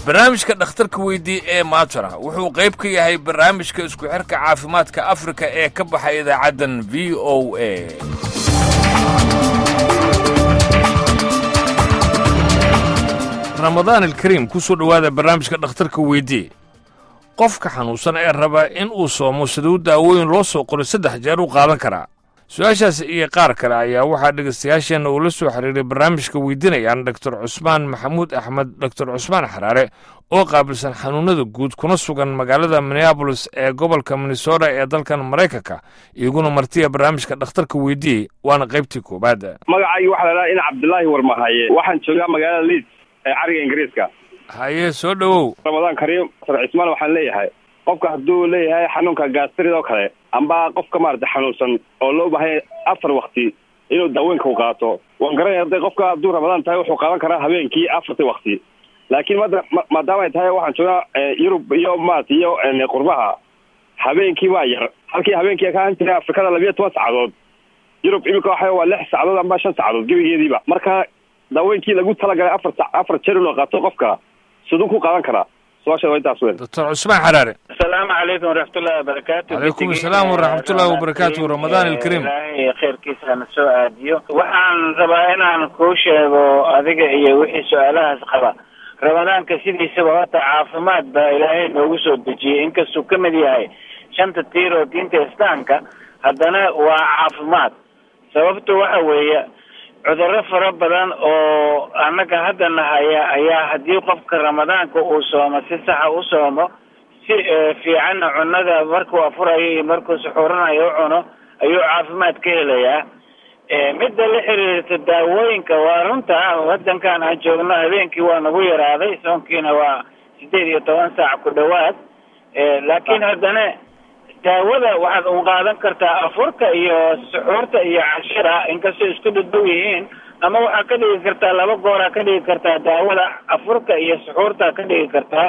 barnaamijka dhakhtarka weydii ee maatara wuxuu qayb ka yahay barnaamijka isku xirka caafimaadka afrika ee ka baxay idaacaddan v o a ramadaan alkariim ku soo dhowaada barnaamijka dhakhtarka weydii qofka xanuunsan ee raba in uu soomo siduu daawooyin loo soo qoray saddex jeer u qaadan karaa su-aashaas iyo qaar kale ayaa waxaa dhegaystayaasheenna uu la soo xiriiray barnaamijka weydiinayaan doktor cusmaan maxamuud axmed doktor cusmaan xaraare oo qaabilsan xanuunnada guud kuna sugan magaalada minneabolis ee gobolka minnesota ee dalkan maraykanka iyaguna martiya barnaamijka dhakhtarka weydiyey waana qaybtii koowaad magacaygi waxaa la dhaha in cabdillaahi warmahaye waxaan joogaa magaalada liid ee cariga ingiriiska haye soo dhowow ramadaan kariim sar cismaan waxaan leeyahay qofka hadduu leeyahay xanuunka gaastrid oo kale amba qofka maarata xanuunsan oo loo baahanya afar wakti inuu daawooyinka u qaato waan garanaya hadday qofka hadduu ramadaan tahay wuxuu qaadan karaa habeenkii afarti wakti laakiin mada maadaama ay tahay waxaan joogaa yurub iyo maarata iyo qurbaha habeenkii waa yar halkii habeenkii ka ahan jiray afrikada labiyo toban saacadood yurub imika waxa waa lix saacadood amba shan saacadood gebigeediiba marka daawooyinkii lagu talagalay afar afar jeer inuu qaato qofka siduu ku qaadan karaa su-aasha waa intaas weyn doctor cusmaan xaraare asalaamu calaykum waraxmatullahi wabarakaatu calaykum asalaam waraxmatullahi wabarakaatu ramadaan alkariim ilaahay khayrkiisa na soo aadiyo waxaan rabaa inaan kuu sheego adiga iyo wixii su-aalahaas qaba ramadaanka sidiisaba horta caafimaad baa ilaahay noogu soo dejiyey inkastuu ka mid yahay shanta tiir oo diinta islaamka haddana waa caafimaad sababtu waxa weeye cudurro fara badan oo annaga hadda nahaya ayaa haddii qofka ramadaanka uu soomo si saxa u soomo si fiicanna cunada markuu afurayo iyo markuu suxuuranayo u cuno ayuu caafimaad ka helayaa midda la xiriirta daawooyinka waa runta wadankan aan joogno habeenkii waa nagu yaraaday soonkiina waa sideed iyo toban saac ku dhowaad laakiin haddana daawada waxaad un qaadan kartaa afurka iyo suxuurta iyo cashira inkastoo isku dhadhow yihiin ama waxaa ka dhigi kartaa laba gooraa ka dhigi kartaa daawada afurka iyo suxuurta ka dhigi kartaa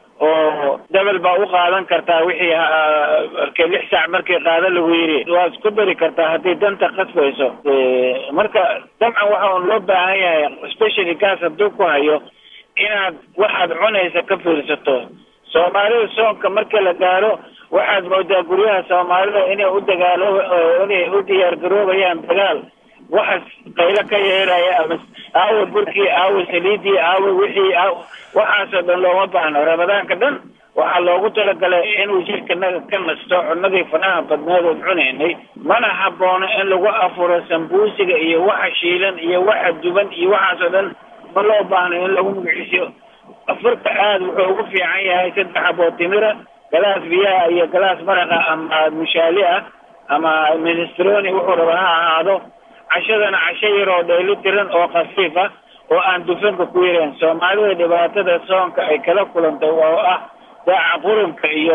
oo dabel baa u qaadan kartaa wixii markay lix saac markii qaada lagu yidhi waad isku dari kartaa haddii danta qasbayso marka dabcan waxa un loo baahan yahay specially gaas hadduu ku hayo inaad waxaad cunaysa ka fiirsato soomaalida soonka marka la gaaro waxaad moodaa guryaha soomaalida inay u dagaalo inay u diyaar garoobayaan dagaal waxas qaylo ka yeelaya ama aawa burkii aawa saliidii aawa wixii waxaasoo dhan looma baahno ramadaanka dhan waxaa loogu talagalay inuu jirkanaga ka nasto cunadii fanaha badneed ood cunaynay mana haboono in lagu afuro sambuusiga iyo waxa shiilan iyo waxa duban iyo waxaasoo dhan ma loo baahno in lagu magiciisiyo afurka aada wuxuu ugu fiican yahay saddex aboo timira galaas biyaha iyo galaas maraqa ama mushaali ah ama minestroni wuxuu raba ha ahaado cashadana casho yar oo dhaylo tiran oo khafiif ah oo aan dufanka ku yareen soomaalida dhibaatada soonka ay kala kulantay oo ah daaca qurunka iyo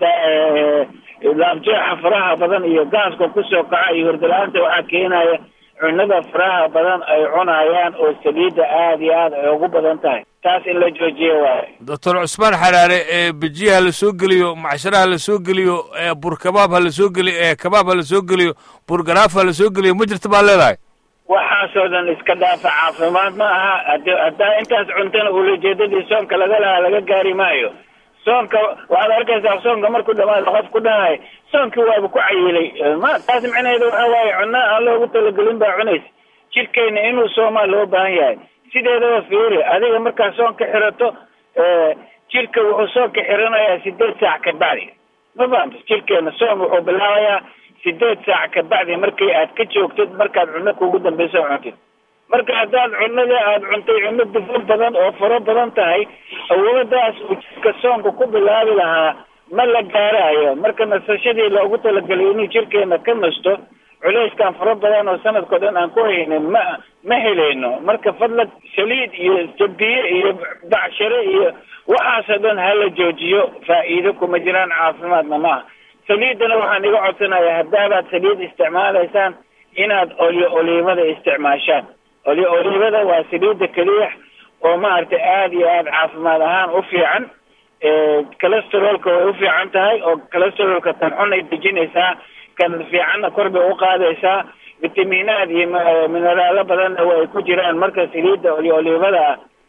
laabjeexa faraha badan iyo gaaska kusoo kaca iyo hordala-aanta waxaa keenaya cunada faraha badan ay cunayaan oo saliidda aada iyo aada ay ugu badan tahay taas in la joojiya waayo doctor cusmaan xaraare ee bejiya ha la soo geliyo macshara ha la soo geliyo bur kabaab ha la soo geliyo kabaab ha la soo geliyo burgaraaf ha la soo geliyo ma jirta baa leedahay waxaasoo dhan iska dhaafa caafimaad ma aha ad haddaa intaas cuntana ulajeedadii soonka laga lahaa laga gaari maayo soonka waxaad arkaysaa soonka markuu dhamaado qof ku dhahay soonkii waaba ku cayilay ma taas micnaheeda waxa waaye cunno aan loogu talagelin baa cunaysa jirkeena inuu soomaa loo baahan yahay sideedaba fiiri adiga markaa soon ka xirato jirka wuxuu soon ka xiranayaa sideed saac ka bacdi ma fahamta jirkeena soon wuxuu bilaabayaa sideed saac ka bacdi markii aad ka joogtid markaad cunno kuugu dambeyso cuntid marka haddaad cunada aada cuntay cunno dufan badan oo faro badan tahay awooddaas uu jirka soonka ku bilaabi lahaa ma la gaaraayo marka nasashadii loogu talagelay inuu jirkeena ka nasto culayskan fara badan oo sanadkao dhan aan ku haynin ma ma helayno marka fadlag saliid iyo jabiye iyo bacshare iyo waxaasoo dhan hala joojiyo faa'iido kuma jiraan caafimaadna maaha saliiddana waxaan iga codsanayaa haddaabaad saliid isticmaalaysaan inaad olyo oliivada isticmaashaan olyo oliivada waa saliidda keliya oo maaragtay aada iyo aada caafimaad ahaan u fiican calesterolka way u fiican tahay oo calesterolka tan xun ay dejinaysaa kan fiicanna kor bay u qaadaysaa fitamiinaad iyo mineraalo badanna way ku jiraan marka saliidda olyo oliivada ah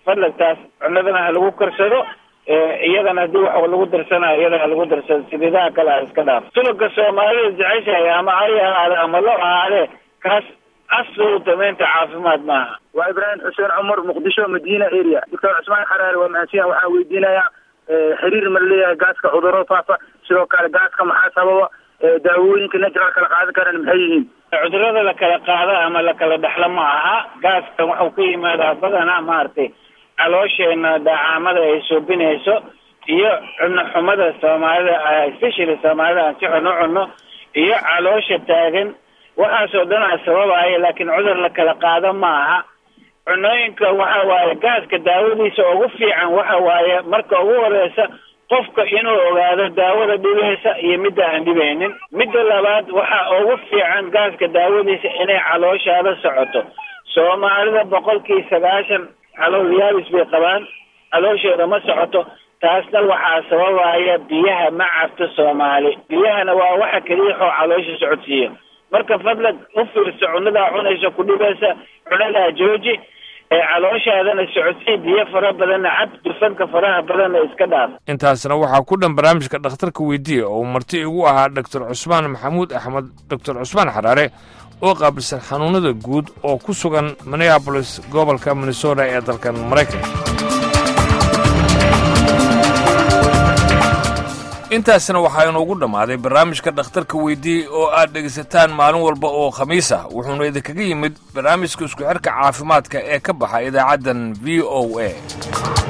fadlan taas cunadana ha lagu karsado iyadana haddii wax lagu darsanayo iyadana ha lagu darsado saliidaha kale ha iska dhaaf sulubka soomaalida jeceshahay ama ari ahaade ama lo ahaadee kaas aslu damaynta caafimaad maaha waa ibraahim xuseen cumar muqdisho madiina area doctor cusmaan xaraare waa mahadsan waxaa weydiinayaa xiriir ma leeyahay gaaska cuduro faafa sidoo kale gaaska maxaa sababa daawooyinka natural kala qaadan karaan maxay yihiin cudurada la kala qaada ama la kala dhexlo ma aha gaaskan waxuu ka yimaadaa badanaa maaragtay caloosheenna dacaamada ay soobinayso iyo cunno xumada soomaalida especially soomaalida aan si xun u cunno iyo caloosha taagan waxaasoo dhan a sababaya laakiin cudur la kala qaado ma aha cunooyinka waxa waaye gaaska daawadiisa ugu fiican waxa waaye marka ugu horeysa qofka inuu ogaado daawada dhibeysa iyo midda aan dhibaynin midda labaad waxa ugu fiican gaaska daawadiisa inay calooshaada socoto soomaalida boqolkii sagaashan calool yaabis bay qabaan calooshooda ma socoto taasna waxaa sababaya biyaha ma cabto soomaali biyahana waa waxa keliyaxoo caloosha socodsiiya marka fadlan u fiirso cunadaa cunaysa ku dhibaysa cunadaa jooji ee calooshaadana socodsii biyo fara badanna cab dufanka faraha badanna iska dhaaf intaasna waxaa ku dhan barnaamijka dhakhtarka weydiiya oo marti igu ahaa doctor cusmaan maxamuud axmed doctor cusmaan xaraare oo qaabilsan xanuunada guud oo ku sugan minneabolis gobolka minnesota ee dalkan maraykanka intaasna waxaa inoogu dhammaaday barnaamijka dhakhtarka weydiiyey oo aad dhegaysataan maalin walba oo khamiis ah wuxuuna idinkaga yimid barnaamijka isku xidhka caafimaadka ee ka baxa idaacaddan v o a